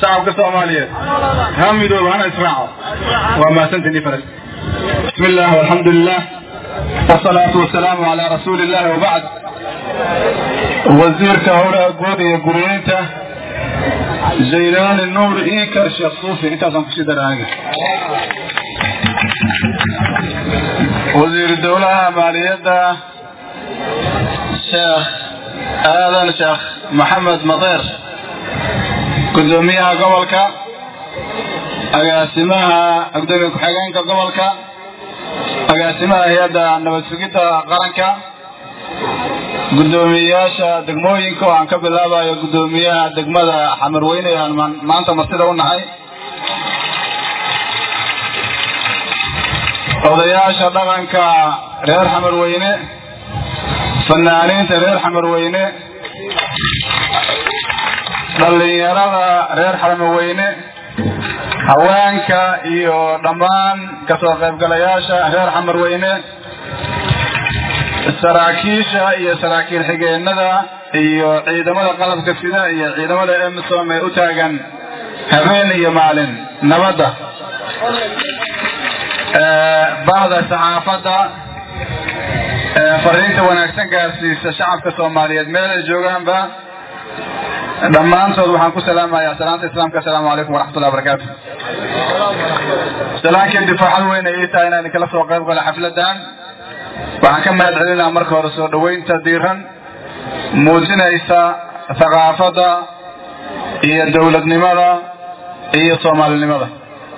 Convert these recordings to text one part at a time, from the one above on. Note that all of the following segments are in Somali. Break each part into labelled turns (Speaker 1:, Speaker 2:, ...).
Speaker 1: shacabka soomaaliyeed ha midooba hana israaco waa mahadsantiini faras bismi illah walxamdu lilah wasalaatu wasalaamu calaa rasuuli illahi wabacd wasiirka howlaha guud iyo guryeynta zaylaani nuur ikar sheekh suufi intaasaan kusii daraaga wasiiru dowlaha maaliyadda sheekh aadan sheekh maxamed madeer gudoomiyaha gobolka agaasimaha gudoomiye ku-xigeenka gobolka agaasimaha hay-adda nabad sugidda qaranka gudoomiyeyaasha degmooyinka oo aan ka bilaabayo gudoomiyaha degmada xamarweyne aan maanta martida u nahay odayaasha dhaqanka reer xamarweyne fanaaniinta reer xamarweyne dhallinyarada reer xamarweyne haweenka iyo dhammaan kasoo qaybgalayaasha reer xamarweyne saraakiisha iyo saraakiil xigeenada iyo ciidamada qalabka sida iyo ciidamada emisom ee u taagan habeen iyo maalin nabadda bahda saxaafadda fariinta wanaagsan gaarsiisa shacabka soomaaliyeed meel ay joogaanba dhammaantood waxaan ku salaamayaa salaanta islaamka assalaamu calaykum waraxmatullahi wabarakaatu salaankii difaaxad weyn ay ii tahay inaan idinkala soo qayb gala xafladan waxaan ka mahad celinaa marka hore soo dhoweynta diiran muujinaysa thaqaafadda iyo dowladnimada iyo soomaalinimada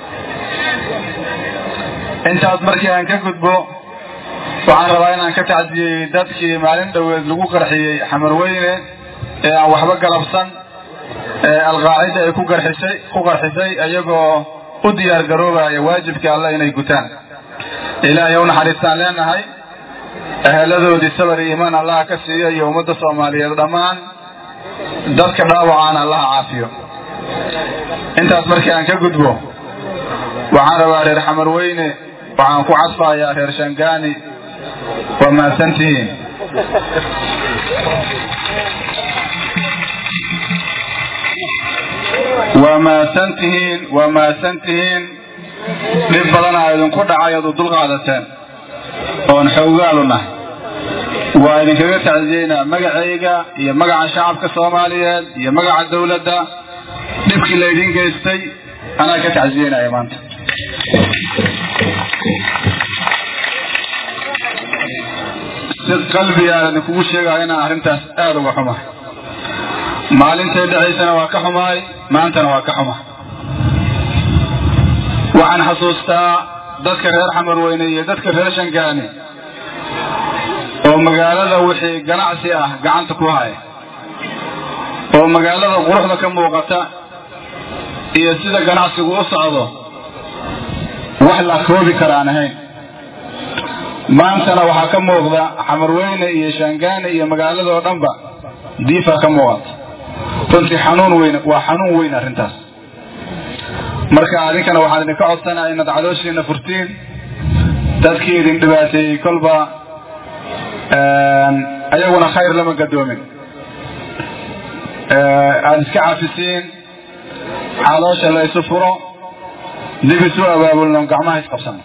Speaker 1: intaas markii aan ka gudbo waxaan rabaa inaan ka tacdiyey dadkii maalin dhoweed lagu qarxiyey xamarweyne ee aan waxba galabsan ee alqaacida ay ku qarxisay ku qarxisay iyagoo u diyaar garoobaya waajibka alle inay gutaan ilaahay u naxariistaan leenahay eheladoodii sabar iyo iimaan allaha ka siiya iyo ummadda soomaaliyeed dhammaan dadka dhaawacaan allaha caafiyo intaas markii aan ka gudbo waxaan rabaa reer xamarweyne waxaan ku cadfayaa reer shangaani waa mahadsantihiin waa mahadsantihiin waa mahadsantihiin dhib badanaa idinku dhacay ood u dulqaadateen oon xoogaal u nahay waa idinkaga tacdiyeynaa magacayga iyo magaca shacabka soomaaliyeed iyo magaca dawladda dhibkii laydin geystay anaa ka tacdiyeynaya maanta si qalbiga aan idinkugu sheegaya inaan arrintaas aada uga xumahay maalintay dhacaysana waa ka xumahay maantana waa ka xumahay waxaan xasuustaa dadka reer xamarweyne iyo dadka reer shangaani oo magaalada wixii ganacsi ah gacanta ku haya oo magaalada quruxda ka muuqata iyo sida ganacsigu u socdo wax la koobi karaan ahayn maantana waxaa ka muuqda xamarweyne iyo shangaani iyo magaaladoo dhanba diifa ka muuqata runtii xanuun weyn waa xanuun weyn arrintaas marka adinkana waxaan idinka codsanaya inaad calooshiina furtiin dadkii idin dhibaateeyey kolba ayaguna khayr lama gadoomin aada iska cafisiin caloosha la isu furo dib isu abaabulno gacmaha isqabsano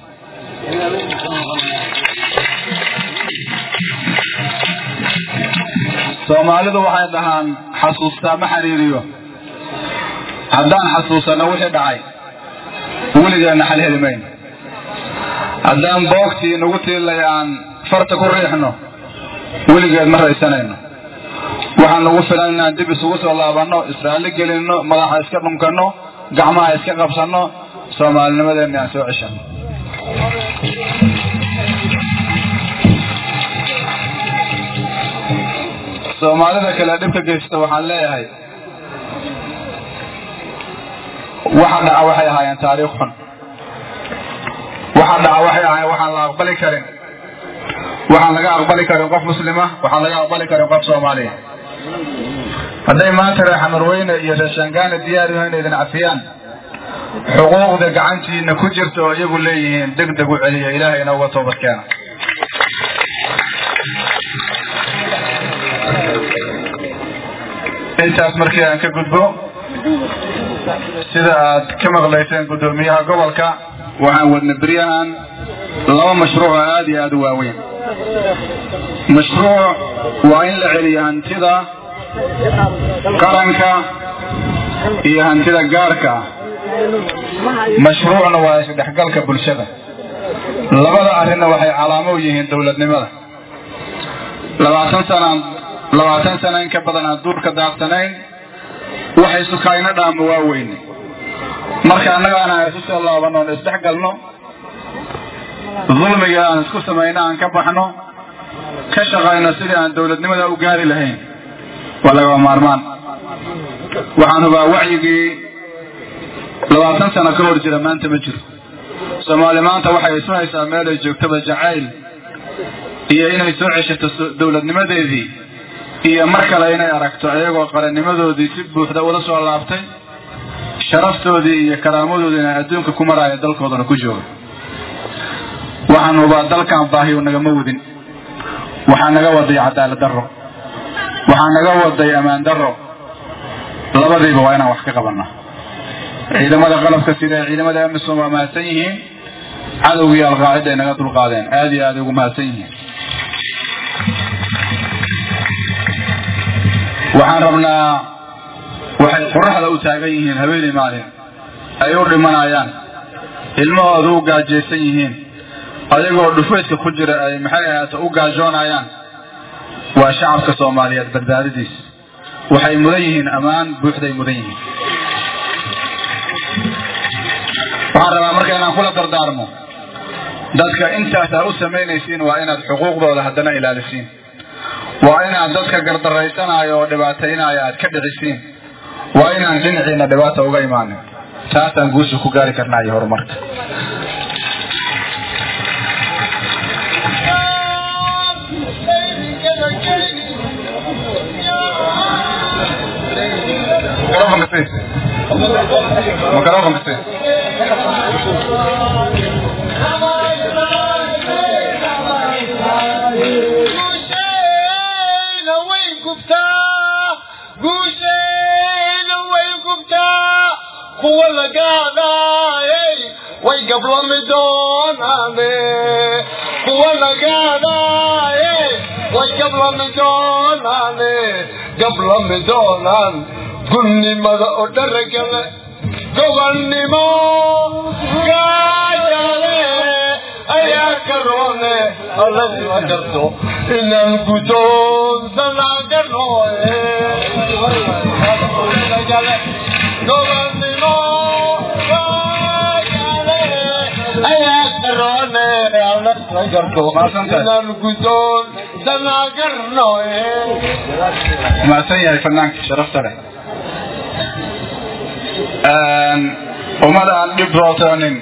Speaker 1: soomaalidu waxay dhahaan xasuustaa ma xiriiriyo haddaan xasuusano wixii dhacay weligeenna xal heli mayno haddaan boogtii nagu tiilay aan farta ku riixno weligeed ma raysanayno waxaan nagu filan inaan dib isugu soo laabanno israali gelinno madaxa iska dhunkanno gacmaha iska qabsanno soomaalinimadeenna aan soo ceshano soomaalida kale dhibka geysta waxaan leeyahay waxa dhaca waxay ahaayeen taariikh xun waxa dhaca waxay ahaayeen waxaan la aqbali karin waxaan laga aqbali karin qof muslima waxaan laga aqbali karin qof soomaaliya hadday maanta reer xamarweyne iyo reer shangaana diyaar yaho inay idin cafiyaan xuquuqda gacantiina ku jirta oo iyagu leeyihiin deg deg u celiya ilaahayna uga toobad keena intaas markii aan ka gudbo sida aad ka maqlayseen guddoomiyaha gobolka waxaan wadna beryahan laba mashruuc oo aada iyo aada u waaweyn mashruuc waa in la celiyo hantida qaranka iyo hantida gaarka ah mashruucna waa isdhexgalka bulshada labada arrinna waxay calaamo u yihiin dowladnimada labaatan sanaan labaatan sana in ka badan aan duurka daadsanayn waxay sukayno dhaamo waa weyne marka annaga aan isu soo laabano on isdhexgalno dulmiga aan isku samayno aan ka baxno ka shaqayno sidii aan dowladnimada u gaari lahayn waa lagaba maarmaan waxaan hubaa wacyigii labaatan sano ka hor jira maanta ma jiro soomaali maanta waxay isu haysaa meel ay joogtaba jacayl iyo inay soo ceshato dowladnimadeedii iyo mar kale inay aragto iyagoo qarannimadoodii si buuxda ula soo laabtay sharaftoodii iyo karaamadoodiina adduunka ku maraayo dalkoodana ku jooga waxaan hubaa dalkan baahiyu nagama wadin waxaa naga waday cadaalad darro waxaa naga waday ammaan darro labadiiba waa inaan wax ka qabanaa ciidamada qalabka sida ciidamada amisom waa mahadsan yihiin cadowgii alqaacida ay naga dulqaadeen aada iyo aada ugu mahadsan yihiin waxaan rabnaa waxay qoraxda u taagan yihiin habeenii maalin ay u dhimanayaan ilmahooda u gaajaysan yihiin ayagoo dhufayska ku jira ay maxay ahaato u gaajoonayaan waa shacabka soomaaliyeed badbaadadiis waxay mudan yihiin ammaan buuxday mudan yihiin waxaan rabaa marka inaan kula dardaarmo dadka intaas aad u samaynaysiin waa inaad xuquuqdooda haddana ilaalisiin waa inaad dadka gardaraysanaayo oo dhibaataynaayo aad ka dhicisiin waa inaan dhinaciina dhibaata uga imaanin taasaan guusha ku gaari karnaa iyo horumarka microfonka si
Speaker 2: kuwa lagaadaayay way gablami doonaane kuwa lagaadaayay way gablami doonaane gablami doonaan gunnimada oo dharagale gobannimo gaajale ayaa karoone alladima garto inaan gudoonsanaa garooye gobannimo gaajale ayaa karoone alladima garto inaan gudoonsanaa garooye
Speaker 1: mahadsan yahay fanaanka sharafta leh ummad aan dhib rootoonin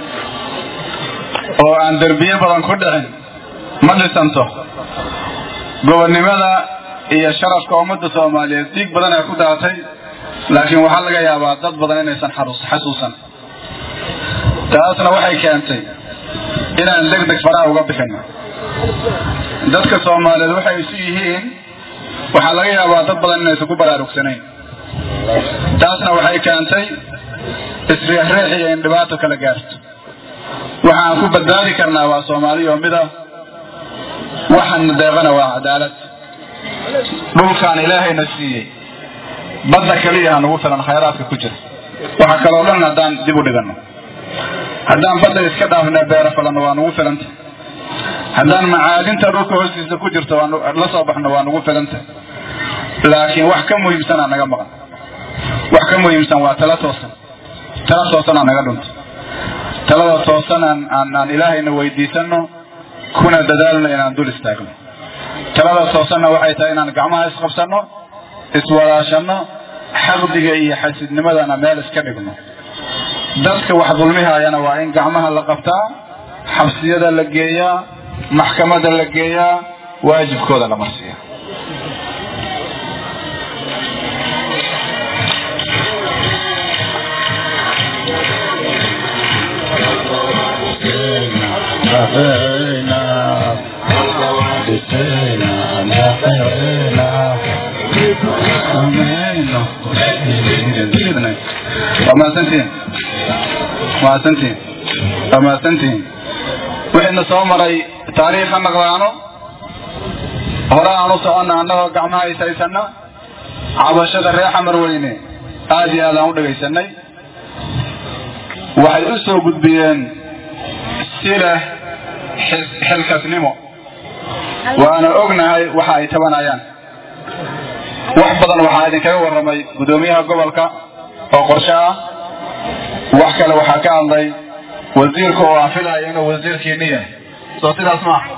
Speaker 1: oo aan derbiye badan ku dhicin ma dhisanto gobonnimada iyo sharafka ummadda soomaaliyeed dhiig badan ay ku daatay laakiin waxaa laga yaabaa dad badan inaysan xasuusan taasna waxay keentay inaan deg deg faraha uga bixino dadka soomaaliyeed waxay isu yihiin waxaa laga yaabaa dad badan inaysan ku baraarugsanayn taasna waxay keentay isriixriix iyo in dhibaato kala gaarto waxaan ku badbaadi karnaa waa soomaaliya oo mida waxaana deeqana waa cadaalad dhulkaan ilaahayna siiyey badda keliya ha nagu filan khayraadka ku jira waxa kaloo dhan haddaan dib u dhigano haddaan badda iska dhaafna beero falanno waa nagu filanta haddaan macaadinta dhulka hoostiisa ku jirto la soo baxno waa nagu filanta laakiin wax ka muhiimsanaa naga maqan wax ka muhiimsan waa tala toosan tala toosanaa naga dhunto talada toosan aan aan aan ilaahayna weydiisano kuna dadaalno inaan dul istaagno talada toosanna waxay tahay inaan gacmaha isqabsano iswadaashano xaqdiga iyo xasidnimadana meel iska dhigno dadka wax dulmihaayana waa in gacmaha la qabtaa xabsiyada la geeyaa maxkamada la geeyaa waajibkooda la marsiiya mahadsantihiin mahadsantihiin waa mahadsantihiin wixiina soo maray taariikha naqdaano hore aan u soconna annagoo gacmaha ishaysana cabashada reer xamar weyne aad iyo aad aan u dhegaysanay waxay u soo gudbiyeen si leh xilkasnimo waana ognahay waxa ay tabanayaan wax badan waxaa idinkaga warramay guddoomiyaha gobolka oo qorshe ah wax kale waxaa ka hadlay wasiirka oo aan filaya inuu wasiirkiini yahay soo sidaas maaha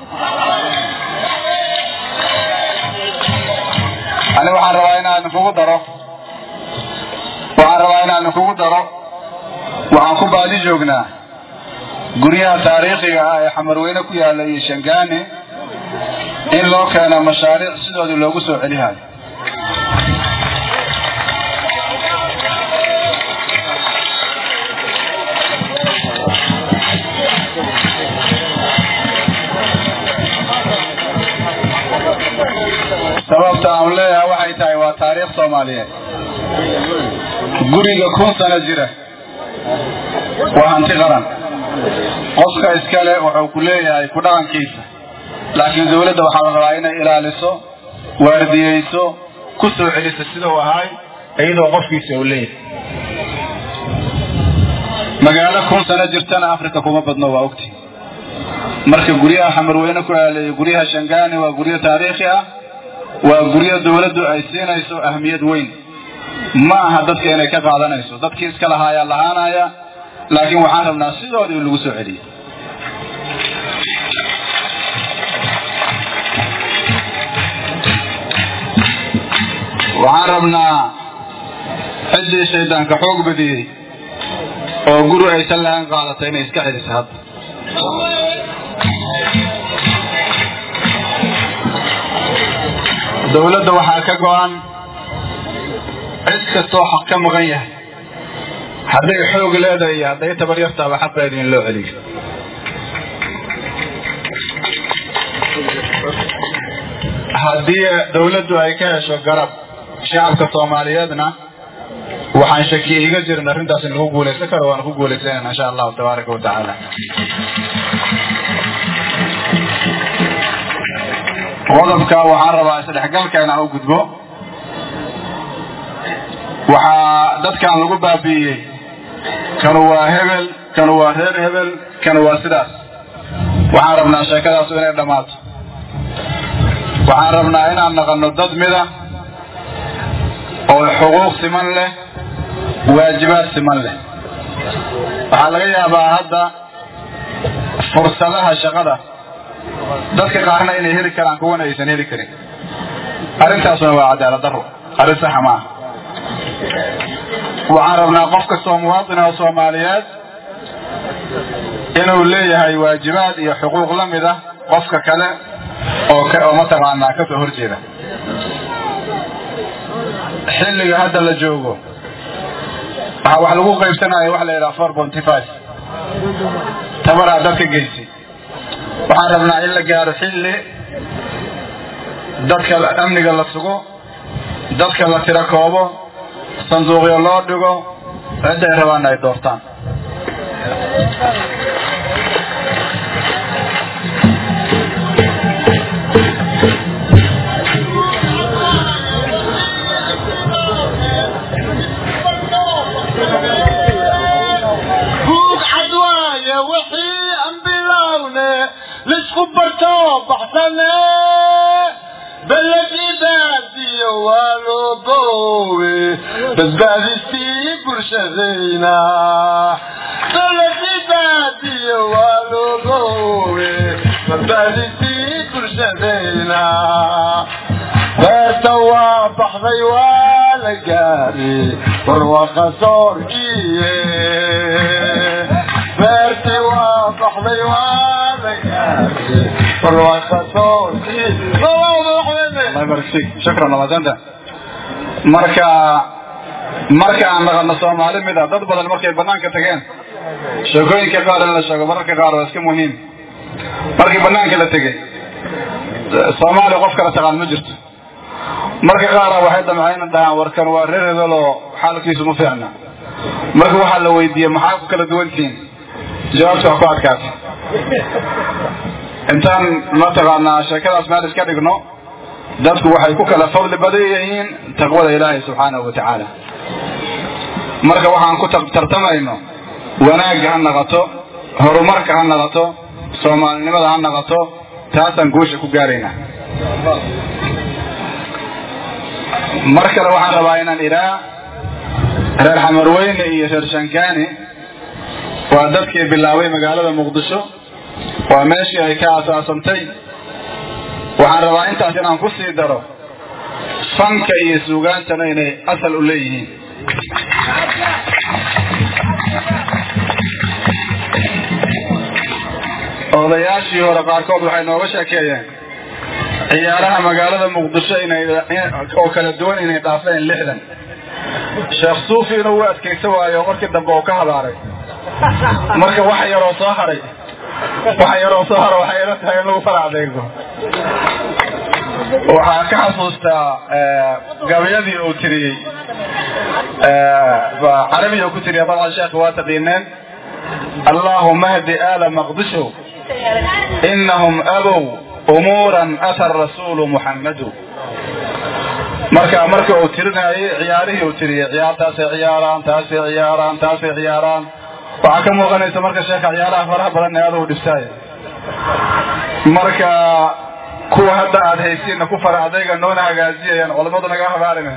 Speaker 1: ani waxaan rabaa inaan kugu daro waxaan rabaa inaan kugu daro waxaan ku baadi joognaa guryaha taariikhiga ah ee xamarweyne ku yaalla iyo shangaani in loo keeno mashaariic sidoodii loogu soo celihayo sababta aan leeyahay waxay tahay waa taariikh soomaaliyeed guriga kun sano jira waa hanti qaran qofka iskale wuxuu ku leeyahay ku dhaqankiisa laakiin dawladda waxaa la rabaa inay ilaaliso waardiyeyso ku soo celiso sidau ahay iyadoo qofkiisa uu leeyahay magaalo kun sano jirtana africa kuma badno waa ogti marka guryaha xamarweyne ku aaleeya guryaha shangaani waa guryo taariikhi ah waa guryo dawladdu ay siinayso ahmiyad weyn ma aha dadka inay ka qaadanayso dadkii iska lahaayaa lahaanaya laakiin waxaan rabnaa sidoodii in lagu soo celiyo waxaan rabnaa ciddii shaydaanka xoog badiyey oo guri aysan lahaan qaadatay inay iska celiso hadda dawladda waxaa ka go-an cid kastoo xaq ka maqan yahay hadday xoog leedahay iyo hadday tabar yartaaba xaqeeda in loo celiyo haddii dawladdu ay ka hesho garab shacabka soomaaliyeedna waxaan shaki iga jirin arrintaas in lagu guulaysan karo waan ku guulaysanayna insha allahu tabaaraka wa tacaala qodobka waxaan rabaa isdhexgalka inaan u gudbo waxaa dadkan lagu baabi'iyey kanu waa hebel kanu waa reer hebel kanu waa sidaas waxaan rabnaa sheekadaasu inay dhammaato waxaan rabnaa inaan naqanno dad mida oo xuquuq siman leh waajibaad siman leh waxaa laga yaabaa hadda fursadaha shaqada dadka qaarna inay heli karaan kuwana aysan heli karin arrintaasuna waa cadaalad daro arrin saxa maaha waxaan rabnaa qof kastoo muwaadin oo soomaaliyeed inuu leeyahay waajibaad iyo xuquuq la mid ah qofka kale oo oo mataqaanaa ka soo horjeeda xilliga hadda la joogo waxaa wax lagu qaybsanaya waxa la yidhaha four ponty five tabaraa dadka geysi waxaan rabnaa in la gaaro xilli dadka amniga la sugo dadka la tiro koobo sanduuqyo loo dhigo cidday rabaana ay doortaan
Speaker 2: buug cad waaye wixii aan bilowne lisku barto baxsane beledii baadiyo waa loo boowe badbaadistii bulshadayna beledii baadiyo waa loo boowe badbaadistii bulshadayna beerta waa baxday waa la gaari barwaqa soorkiye beerti waa baxday waa la gaari barwaqa soorkiye
Speaker 1: shukran wamadsanta marka marka aan naqano soomaali mid a dad badan markay banaanka tageen sheekooyinka qaar in la sheego mararka qaar waa iska muhiim markii banaanka la tegey soomaaliya qof kala taqaan ma jirto marka qaara waxay damceen dhahaan warkan waa reer hebel oo xaalkiisu ma fiicna marka waxaa la weydiiyey maxaa ku kala duwantihiin jawaabta wax ku adkaatay intaan mataqaanaa sheekadaas meel iska dhigno dadku waxay ku kala fadli badan yihiin taqwada ilaahay subxaanahu wa tacaala marka waxaan ku tartamayno wanaagga ha naqato horumarka ha naqato soomaalinimada ha naqato taasaan guusha ku gaaraynaa mar kale waxaan rabaa inaan idhaa reer xamarweyne iyo reer shankaani waa dadkii bilaabay magaalada muqdisho waa meeshii ay ka asaasantay waxaan rabaa intaas inaan ku sii daro fanka iyo suugaantana inay asal u leeyihiin odayaashii hore qaarkood waxay nooga sheekeeyeen ciyaaraha magaalada muqdisho inay oo kala duwan inay dhaafeen lixdan sheekh suufi inuu u adkaysan waayo markii dambe uu ka habaaray marka wax yaroo soo haray wax yaroo soo hara waxay ila tahay in lagu fara adeego waxaan ka xasuustaa gabayadii uu tiriyey carabiga uu ku tiriya dabcan sheekh waa taqiineen allahuma hdi aala maqdisho inahum abow umuuran ata rasuulu muxammadu marka marka uu tirinayay ciyaarihii uu tiriyey ciyaartaasay ciyaaraan taasay ciyaaraan taasay ciyaaraan waxaa ka muuqanaysa marka sheeka ciyaaraha faraha badan ee adugu dhibtaay marka kuwa hadda aad haysiinna ku fara adayga noona hagaajiyayaan culamadu naga habaarina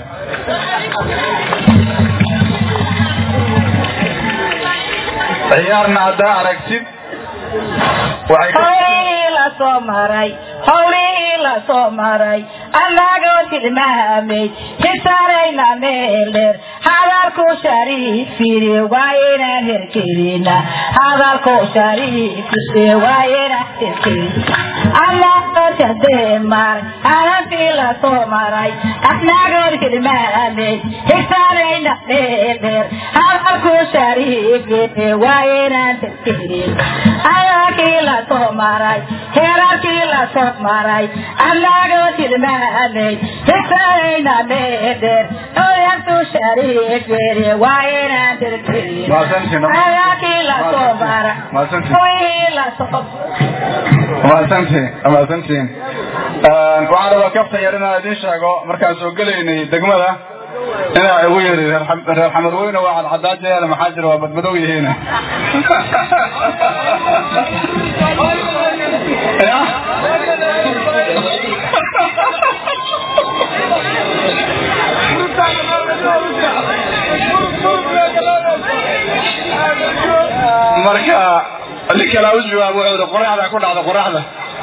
Speaker 1: ciyaarna haddaa aragtid
Speaker 3: howlihii la soo maray howlihii la soo maray annagoo tilmaamay xisaanayna meel dheer hadalku shariifiri waa inaan herkelina hadalku shariifiri waa inaan herkelina annagoo jadee maray hadalkii la soo maray annagoo tilmaamay xisaanayna meel dheer hadalku shariifiri waa inaan herkelina hadalkii la soo maray heerarkii la soo maray annagoo tilmaamay xisaanayna meel dheer oyartu shariifiri waa inaan herkelina hadalkii la soo maray howlihii la soo
Speaker 1: mahadsantiin mahadsantiin waxaan rabaa kaftan yar inaan idiin sheego markaan soo gelaynay degmada inaa igu yiri reer xamarweyne waa cadcadaajeeda maxaa jira waa badmadow yihiin marka nin kalaa u jawaabo wuxuu ihi qoraxda ku dhacda qoraxda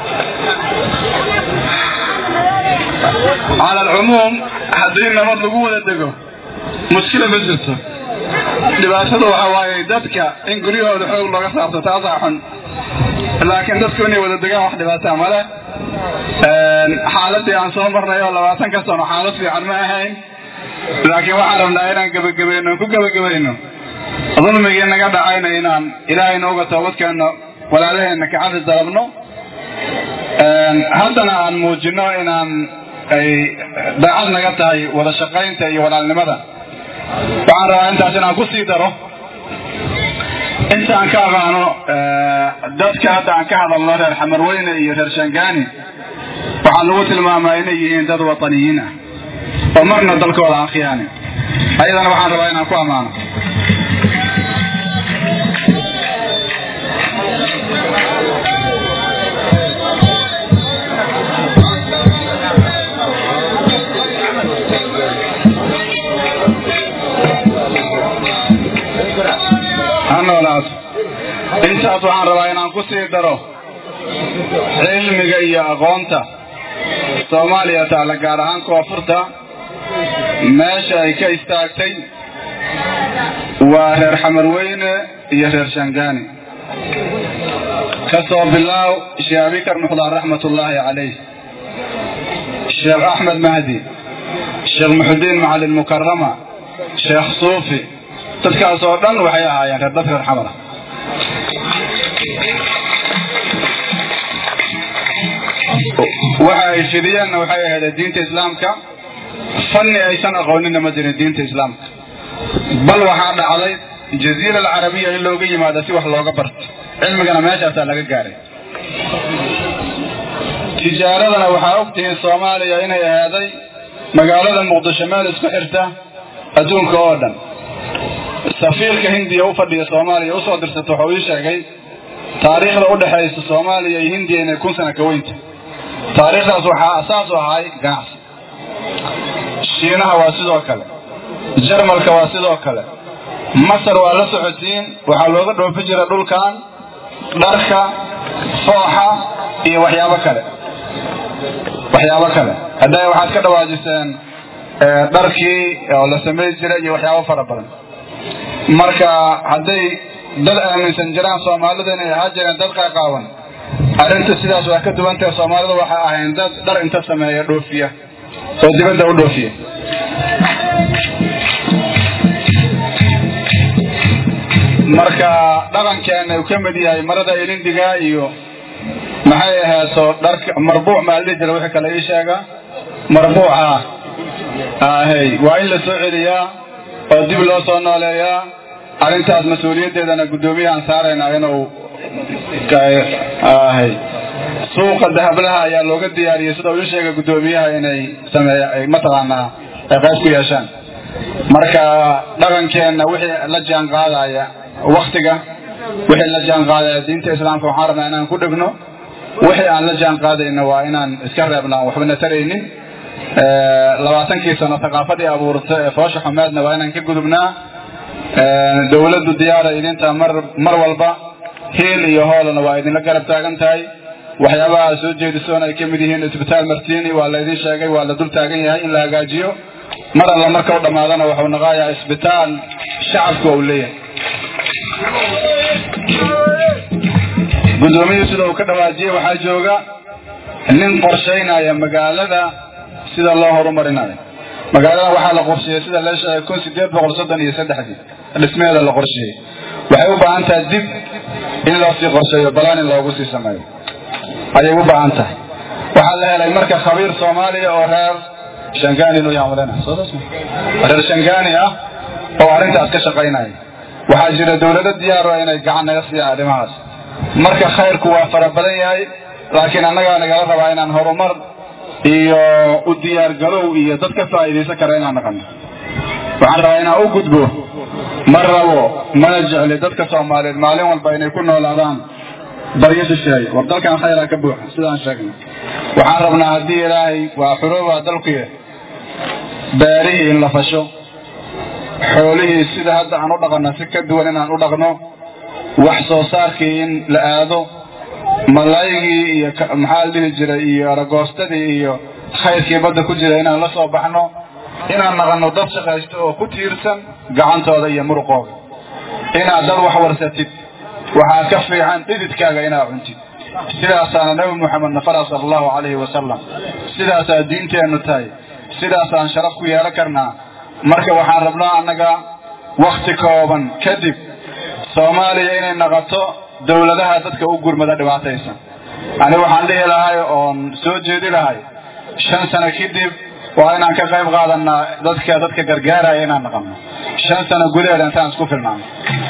Speaker 1: cala alcumuum haddii nabad lagu wada dego mushkila ma jirto dhibaatada waxa waaye dadka in guryahooda xoog looga saarto taasaa xun laakiin dadku inay wada degaan wax dhibaataa male xaaladii aan soo marnay oo labaatan ka sano xaalad fiican ma ahayn laakiin waxaan rabnaa inaan gebagabayno ku gebagabayno dulmigii naga dhacayna inaan ilaahay nooga toobadkeenno walaalaheenna kacafis dalabno haddana aan muujino inaan ay daacad naga tahay wada shaqaynta iyo walaalnimada waxaan rabaa intaas inaan ku sii daro intaan ka aqaano dadka hadda aan ka hadalno reer xamarweyne iyo reer shangaani waxaa lagu tilmaamaa inay yihiin dad wataniyiin ah oo marna dalkooda aan khiyaanin ayadana waxaan rabaa inaan ku ammaano hanoolaas intaas waxaan rabaa inaan ku sii daro cilmiga iyo aqoonta soomaaliya taalla gaar ahaan koonfurta meesha ay ka istaagtay waa reer xamarweyne iyo reer shangaani kasoo bilaaw sheekh abikar muxdaar raxmatullaahi calayh sheekh axmed mahdi sheekh muxudiin macalin mukarama sheekh suufi dadkaas oo dhan waxay ahaayeen reer dad reer xamara waxa ay fidiyeenna waxay ahayd diinta islaamka fanni aysan aqoonina ma jirin diinta islaamka bal waxaa dhacday jaziira alcarabiya in looga yimaado si wax looga barto cilmigana meeshaasaa laga gaaray tijaaradana waxaa ogtihiin soomaaliya inay ahaaday magaalada muqdisho meel isku xirta adduunka oo dhan safiirka hindiya u fadhiya soomaaliya usoo dirsata waxuu ii sheegay taariikhda u dhexaysa soomaaliya iyo hindiya inay kun sana ka weynta taariikhdaas waxaa asaas u ahay ganacsi shiinaha waa sidoo kale jarmalka waa sidoo kale masar waa la socotiin waxaa looga dhoofi jira dhulkan dharka fooxa iyo waxyaabo kale waxyaabo kale hadda waxaad ka dhawaajiseen dharkii oo la samey jiray iyo waxyaabo fara badan marka hadday dad aaminsan jiraan soomaalida inay ahaa jireen dad qaaqaawan arrinta sidaas waa ka duwantahe soomaalida waxay ahayn dad dhar inta sameeya dhoofiya oo dibadda u dhoofiya marka dhaqankeena uu ka mid yahay marada ilindiga iyo maxay ahaato dharka marbuuc maa la dhihi jira wixii kale ii sheega marbuuca ahey waa in la soo celiyaa oo dib loo soo nooleeyaa arrintaas mas-uuliyaddeedana guddoomiyahaan saaraynaa inuu ahey suuqa dahablaha ayaa looga diyaariyey sida uu ii sheegay guddoomiyaha inay sameeya mataqaanaa ay qayb ku yeeshaan marka dhaqankeenna wixii la jaan qaadaya waktiga wixii la jaan qaadaya diinta islaamka waxaan rabnaa inaan ku dhegno wixii aan la jaan qaadayna waa inaan iska reebna aan waxbana taraynin labaatankii sano thaqaafadii abuurta ee foosha xumeedna waa inaan ka gudubnaa dowladdu diyaara idinta mar mar walba hiil iyo hoolana waa idinla garab taagan tahay waxyaabaha aad soo jeedisoon ay ka mid yihiin isbitaal martini waa laydin sheegay waa la dul taagan yahay in la hagaajiyo mar alla marka u dhammaadana wuxuu naqayaa isbitaal shacabka uu leeyahay guddoomiyuu sida uu ka dhawaajiyey waxaa jooga nin qorshaynaya magaalada sida loo horumarinayo magaalada waxaa la qorsheeyey sida la sheegay kun sideed boqol soddon iyo saddexdii dhismeeda la qorsheeyey waxay u baahan tahay dib in loo sii qorsheeyo balaan in loogu sii sameeyo ayay u baahan tahay waxaa la helay marka khabiir soomaaliya oo reer shangani loo yaamalena reer shangani ah oo arrintaas ka shaqaynaya waxaa jira dowlado diyaaro inay gacan naga siiyaan arrimahaas marka khayrku waa fara badan yahay laakiin annagaa nagala rabaa inaan horumar iyo u diyaargalow iyo dad ka faa'iidaysan kara inaan naqano waxaan rabaa inaan u gudbo ma rabo mana jecli dadka soomaaliyeed maalin walba inay ku noolaadaan baryo dusheeya war dalkan khayraa ka buuxa sidaan sheegnay waxaan rabnaa haddii ilaahay waa xurooba dalkuye beerihii in la fasho xoolihii sida hadda aan u dhaqanno si ka duwan inaan u dhaqno wax soo saarkii in la aado malaygii iyo maxaa la dhihi jiray iyo aragoostadii iyo khayrkii badda ku jira inaan la soo baxno inaan naqanno dad shaqaysto oo ku tiirsan gacantooda iyo muruqooda inaad dad wax warsatid waxaa ka fiican dhididkaaga inaad cuntid sidaasaana nabi muxamed nafara sala allahu calayhi wasalam sidaasaa diinteennu tahay sidaasaan sharaf ku yeelan karnaa marka waxaan rabnaa annaga wakti kooban kadib soomaaliya inay naqoto dowladaha dadka u gurmada dhibaataysan ani waxaan dhihi lahay oon soo jeedi lahay shan sano kadib waa inaan ka qayb qaadanaa dadka dadka gargaaraya inaan naqano shan sano gudaheeda intaan isku filnaano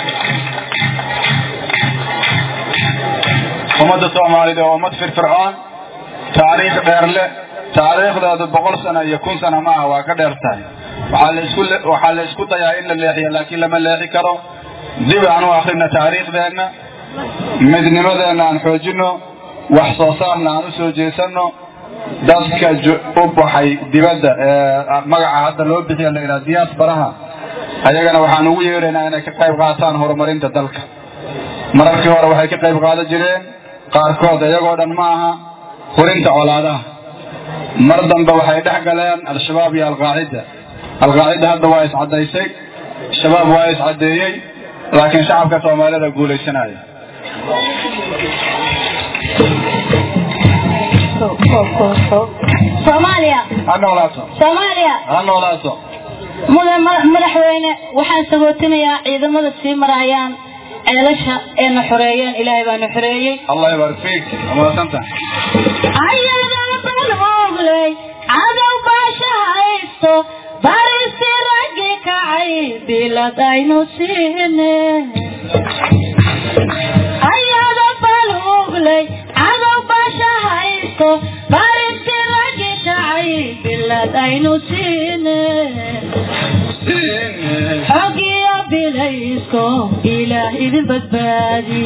Speaker 1: ummadda soomaalida waa ummad firfircoon taariikh dheer leh taariikhdeedu boqol sano iyo kun sano maaha waa ka dheer tahay waxaa la isku waxaa la isku dayaa in la leexiyo laakiin lama leexi karo dib aan u akrina taariikhdeenna midnimadeenna aan xoojino wax soo saarna aan u soo jeesano dadka u baxay dibadda ee magaca hadda loo bixiya la yidhaha diyaasbaraha ayagana waxaan ugu yeeraynaa inay ka qayb qaataan horumarinta dalka mararkii hore waxay ka qayb qaadan jireen qaarkood iyagoo dhan ma aha hurinta colaadaha mar dambe waxay dhex galeen al-shabaab iyo alqaacida alqaacida hadda waa iscadaysay shabaab waa iscadeeyey laakiin shacabka soomaalida guulaysanaya
Speaker 3: soomaaliya
Speaker 1: ha noolaato
Speaker 3: soomaaliya
Speaker 1: ha noolaato
Speaker 3: mudan madaxweyne waxaan sagootinayaa ciidamada sii marayaan ceelasha eena xoreeyeen ilaahay baana xoreeyey
Speaker 1: allah ybarik fiik amaasanta
Speaker 3: ayadaa baloogley cadow baasha haysto barisi raggi ka jacayl bilad aynu siine ayado balhuglay cadow basha haysto barinti ragi jacayl bilad aynu siine xogiyo bilaysko ilaah idin badbaadi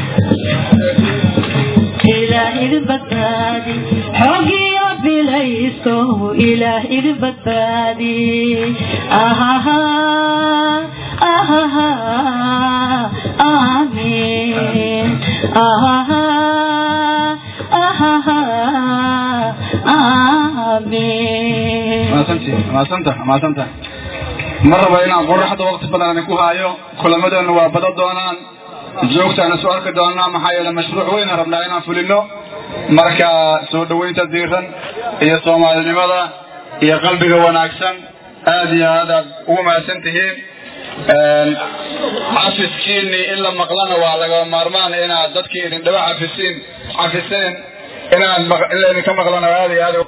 Speaker 3: ilaah idin badbaadi xogiyo bilaysko ilaah idin badbaadi ahaha ahaha aamin ahaha ahaha aamin
Speaker 1: maasanta maasanta maasanta ma rabo inaan qoraxda waqti badan ku haayo kulamadeennu waa bada doonaan joogtaana soo arki doonaa maxaa yeele mashruuc weyn rabnaa inaan fulino marka soo dhaweynta diiran iyo soomaalinimada iyo qalbiga wanaagsan aad iyo aad aad ugu mahadsan tihiin cafiskiini in la maqlana waa laga maarmaan inaad dadkii idin dhaba cafisiin cafiseen inaad in laydinka maqlana aad iyo aad